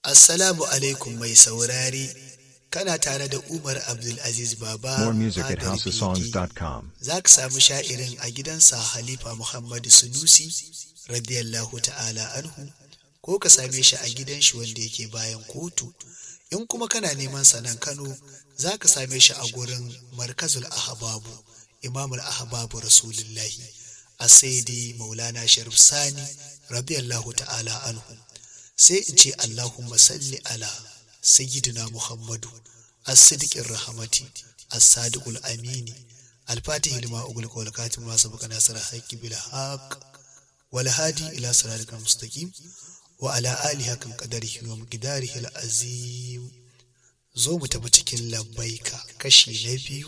Assalamu alaikum mai saurari, kana tare da Umar Abdulaziz Baba. More music at Fadar houseofsongs.com. Biki. Za ka samu sha'irin a gidansa Halifa Muhammadu Sunusi, radiyallahu ta'ala anhu, ko ka same shi a gidan shi wanda yake bayan kotu. In kuma kana neman sanan Kano, za ka same shi a gurin Markazul Ahbabu, Imamul Ahbabu Rasulullahi, a Saidi Maulana Sharif Sani, radiyallahu ta'ala anhu. sai in ce Allahumma salli ala sayyidina Muhammadu as-sidqir rahmati as-sadiqul amini al-fatih lima ugul wal katim ma sabaka nasara haqqi bil haqq wal hadi ila siratikal mustaqim wa ala alihi kan qadarihi wa miqdarihi al-azim zo mu tafi cikin labbaika kashi na biyu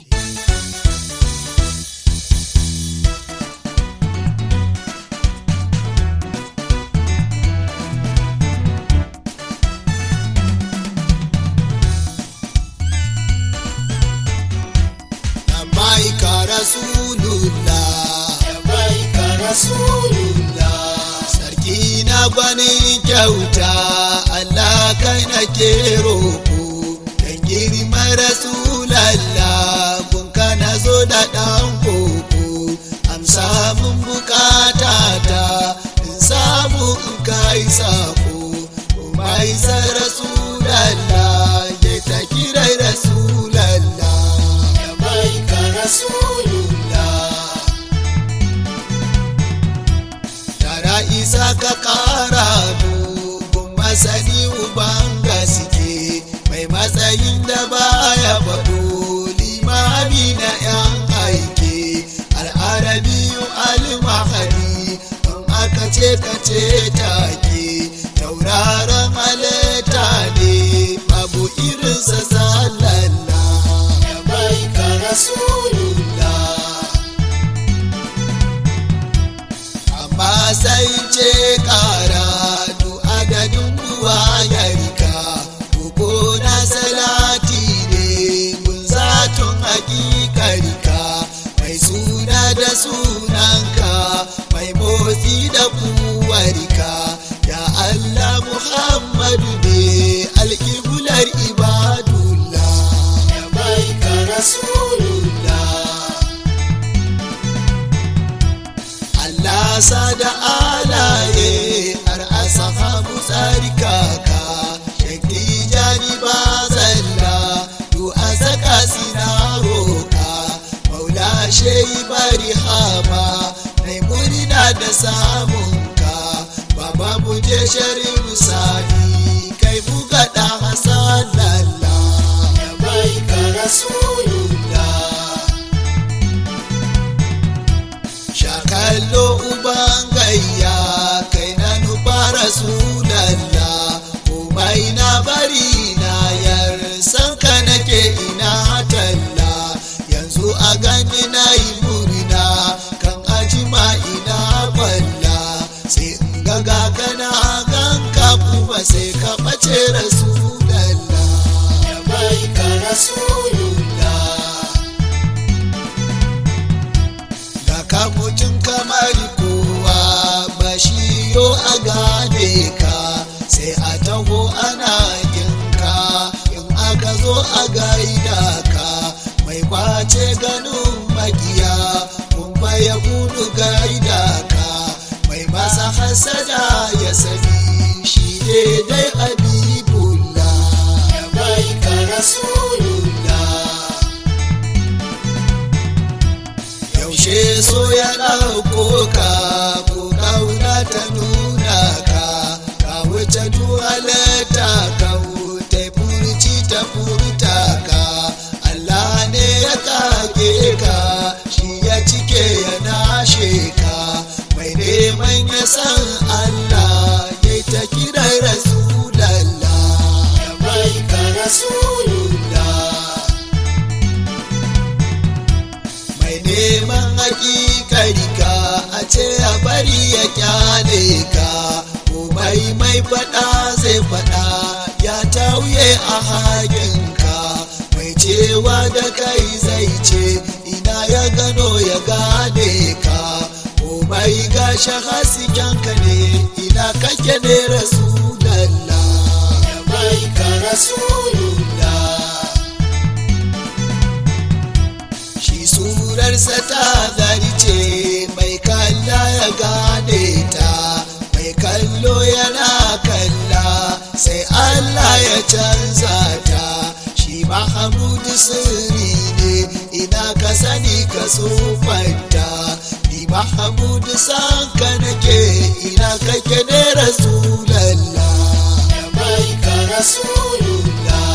labbaika rasulullah labbaika rasulullah sarki na gwanin kyauta Allah kai nake roko kan girma rasulallah kun kana zo da dan koko amsa mun bukata ta in samu in kai sako mai sa rasulallah ya ta kirai rasulallah labbaika rasulullah tara isa ka kara dogon masani uban gaske mai matsayin da baya faɗo limami na yan aike al'arabiyu almahadi in aka ce ka ce take tauraron halitta ne babu irinsa sallallah ya bai ka rasulullah amma sai ce kara du adadin ruwa ya rika koko na salati ne mun zaton hakikarika mai suna da sunanka mai motsi da kuwarika ya Allah Muhammadu ne alƙiblar ibadullah ya bai ka rasulullah Allah sa da alaye har a sahabu tsarkaka shakki jani ba zalla du a saka sina roka maula shehi bari hama mai murna da samunka baba mu je sharif sani kai buga da hasan lalla ya bai ka rasulullah shakallo uban gayya kai na nufa rasulallah komai na bari na yar san ka nake ina talla yanzu a gani na yi murna kan ajima ina kwalla sai in ga ga kana ganka kuma sai ka ɓace rasulallah ya bai ka rasulullah ga ka mutum kamar kowa ba shi yo a gane ka sai a taho ana ginka in aka zo a gaida ka mai kwace ganin makiya kuma ya gudu gaida ka mai masa hasada ya sani shi ne dai habibullah ya bai ka rasulullah yaushe so ya ɗauko ka ko kauna ta nuna ka ka wuce duhalata ka wuce furci ta furta ka Allah ne ya kage ka shi ya cike ya nashe ka mai neman ya san Allah ya ta kira rasulallah ya bai ka rasulullah mai neman hakikarika a ce a bari ya kyale ka komai mai faɗa zai faɗa ya tauye a hakinka mai cewa da kai zai ce ina ya gano ya gane ka komai gashi haskenka ne ina kake ne rasulallah canza ta shi mahamudu sirri ne ina ka sani ka tsufanta ni mahamudu san ka nake ina kake ne rasulallah ya bai ka rasulullah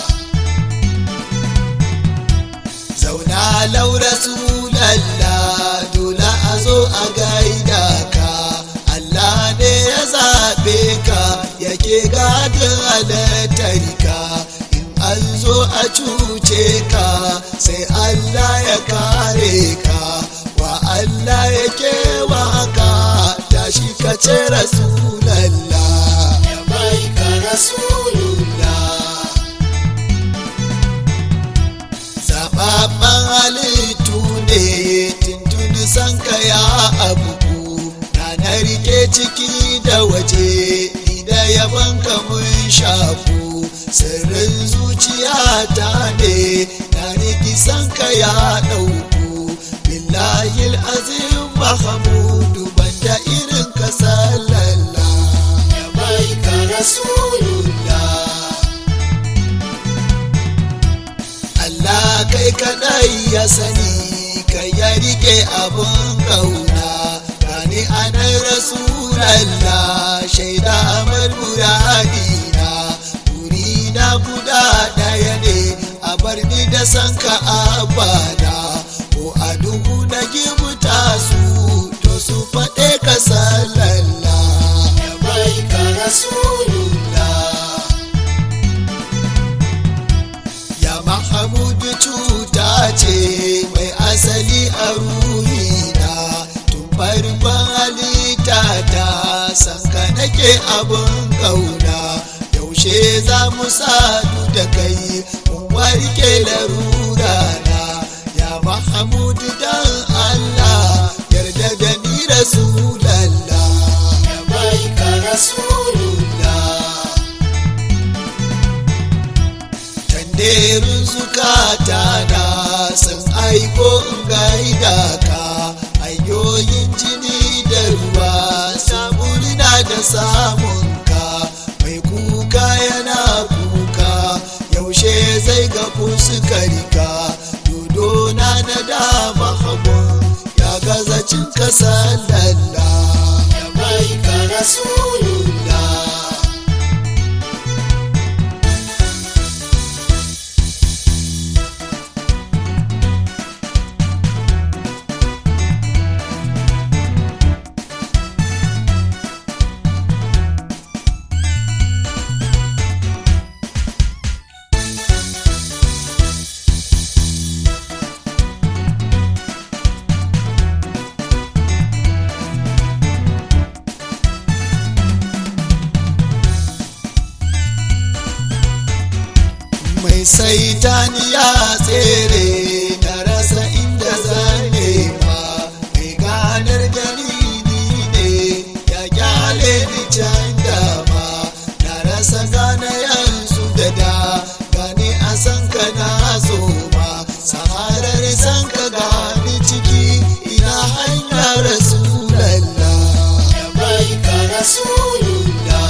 zauna lau rasulallah dole a zo a gaida ka Allah ne ya zaɓe ka yake gadin halittarka in an zo a cuce ka sai Allah ya kare ka wa Allah ya kewa ka tashi ka ce rasulallah ya bai ka rasulullah zababban halittu ne tuntuni san ka ya abubu na rike ciki da waje ni da yaban ka mun shafu sirrin zuciya ta ne na riki san ka ya ɗauku billahi azim mahamudu banda irin ka sallalla ya bai ka rasulullah Allah kai kadai ya sani kai ya rike abun kauna gani anan rasulallah shaida amal muradina na guda daya ne a bar ni da san ka abada ko a duhu na gibuta su to su faɗe ka sallallah ya bai ka rasulullah ya mahamudu cuta ce mai asali a ruhina tun farkon halitta ta sanka nake abin kauna yaushe za mu sadu da kai mun warke larura na ya mahamudu dan allah yarda da ni rasulallah ya bai ka rasulullah tanderin zukata na sun aiko in gaida ka hanyoyin jini da ruwa samurina da samun ka mai kuka yana kuka yaushe zai ga fuskarka dodo na na dama hagun ya gaza cin kasa lalla ya bai ka rasulullah mai saitani ya tsere na rasa inda zane ma mai ganar dalili ne ya kyale ni can dama na rasa gane yanzu da da gani a san ka na so ma saharar san ka gani ciki ina hanya rasulallah ya bai ka rasulullah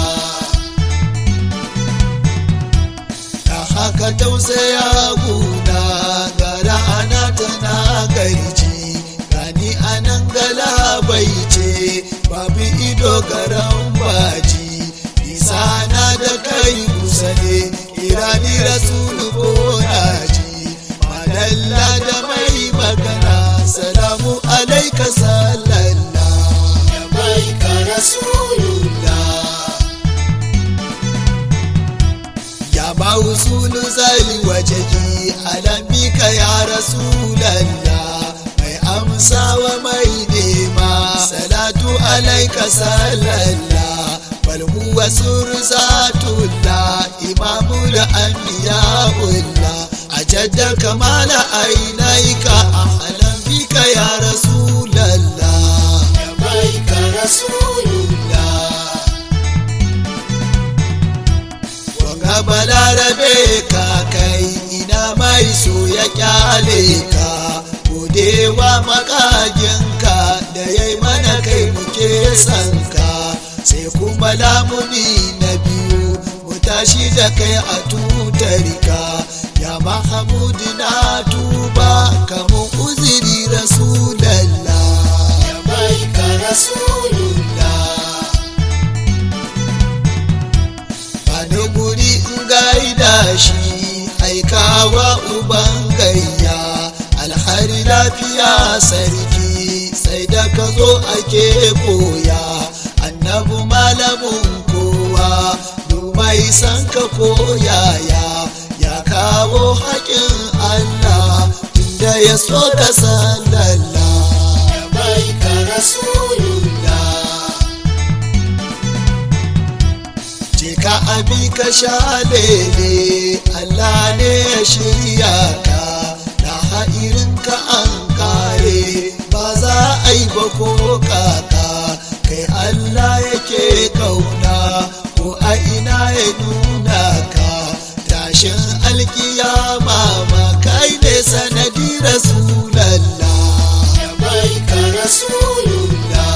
ta haka tausaya guda gara ana tana garji gani anan galabai ce babu ido garan baji nisa na da kai kusa ne irani rasulu ko naji madalla da mai magana salamu alaika sallallah ya bai ka rasulullah ya mausulu zai wajehi alambika ya rasulallah mai amsawa mai nema salatu alaika sallallah bal huwa surzatullah imamul anbiya'ullah ajadda kamala ainaika ahlan bika ya rasulallah ya baika rasulullah Wanga balarabe ka kai ina mai so ya kyale ka godewa makaginka da ya yi mana kai muke son ka sai kuma lamuni na biyu mu tashi da da kai a tutarka ya mahamudu na tuba kamun uziri rasulallah ya bai ka rasulullah Bani guri in gaida shi haikawa uban gayya alhari lafiya sarki sai da ka zo ake koya annabu malamin kowa dumai san ka koyaya ya kawo haƙin Allah tunda ya so ka sallalla ya bai ka rasulullah je ka abi ka sha lele Allah ne ya shirya ka da ha'irin ka an kare ba za a yi ba ko kaka kai Allah yake kauna ko a ina ya nuna ka tashin alkiyama ma kai ne sanadi rasulallah ya bai ka rasulullah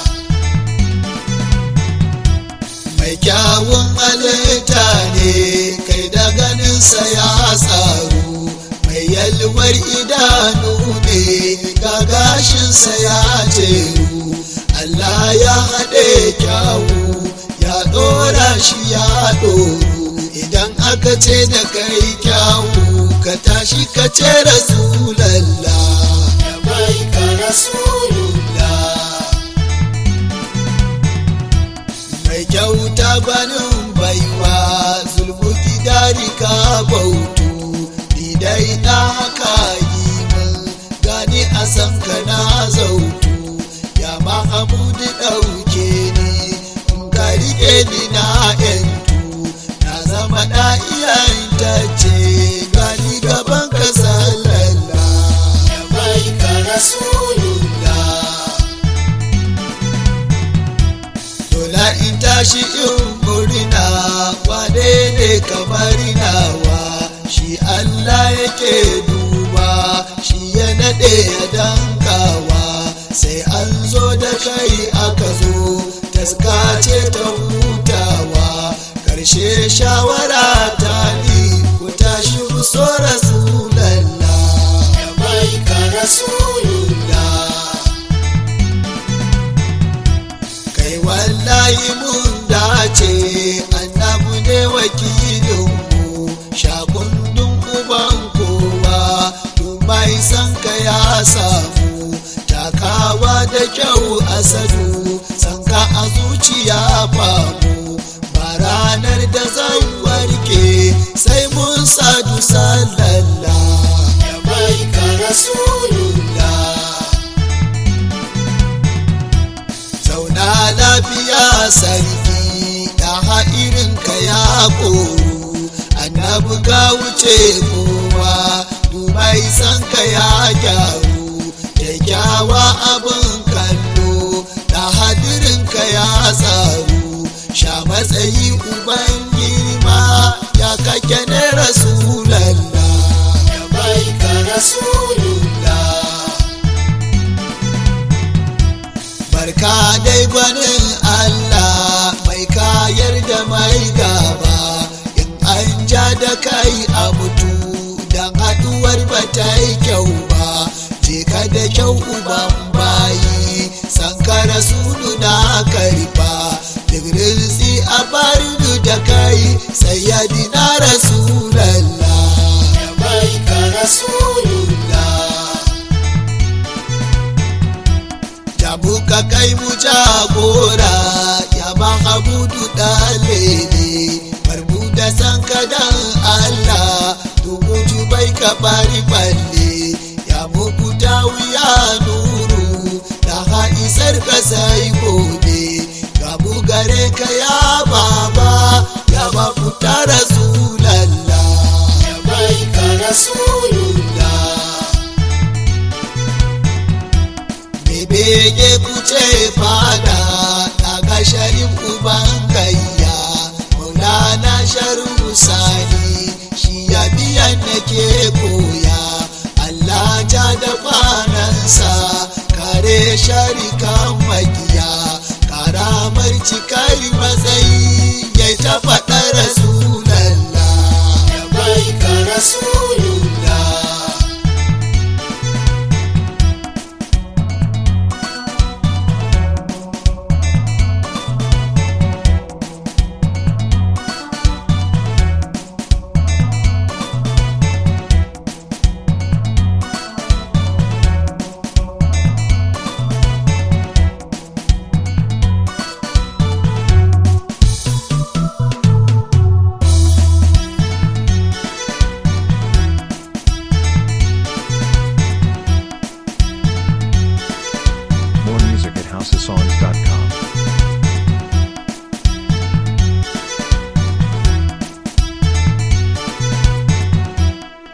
mai kyawun halitta ne kai da ganinsa ya tsaro mai yalwar idanu ne ga gashinsa ya jeru Allah ya haɗe kyawu ya ɗora shi ya ɗoru idan aka ce da kai kyawu ka tashi ka ce rasulallah ya bai ka rasulullah mai kyauta gwanin baiwa zulmu gidari ka bautu ni dai na haka yi min gani a san ka na zautu ya mahamudu ɗauke ni in ka riƙe ni na yantu na zama na iyayentacce gani gaban ka sallalla ya bai ka rasulullah Dola in tashi in murna wane ne kamar nawa shi Allah yake duba shi ya naɗe ya dankawa sai an zo da kai aka zo taska ce ta hutawa karshe shawara ta ni ku tashi ku so rasulallah ya bai ka rasulullah kai wallahi mun dace annabu ne wakilinmu shakundun uban kowa mai san ka ya samu takawa da kyau asadu san ka a zuciya famu ba ranar da zan warke sai mun sadu sallallah ya bai ka rasulullah zauna lafiya sarki da ha'irin ka ya koru annabi ka wuce kowa dubai san ka ya gyaru kyakkyawa abin kallo da hadirin ka ya tsaru sha matsayi uban girma ya kake ne rasulallah ya bai ka rasulullah barka dai gwanin Allah mai kayar da mai gaba in an ja da kai a mutu don haduwar ba ta yi kyau ba je ka da kyau uban bayi sankara sunu na karfa digirzi a barinu da kai sayyadina rasulallah ya bai ka rasulullah da muka kai mu jagora ya mahamudu ɗalele barbu da san kadan Allah dubu bai ka bari balle ya muku wuya nuru da haisar ka sai gobe ga mu gare ka ya baba ya mafuta rasulallah ya bai ka rasulullah bege kuce fada daga sharif uban gayya maulana sharu sani shi ya biyan nake koya Allah ja da kwanansa kare sharikan makiya karamar cikar matsayi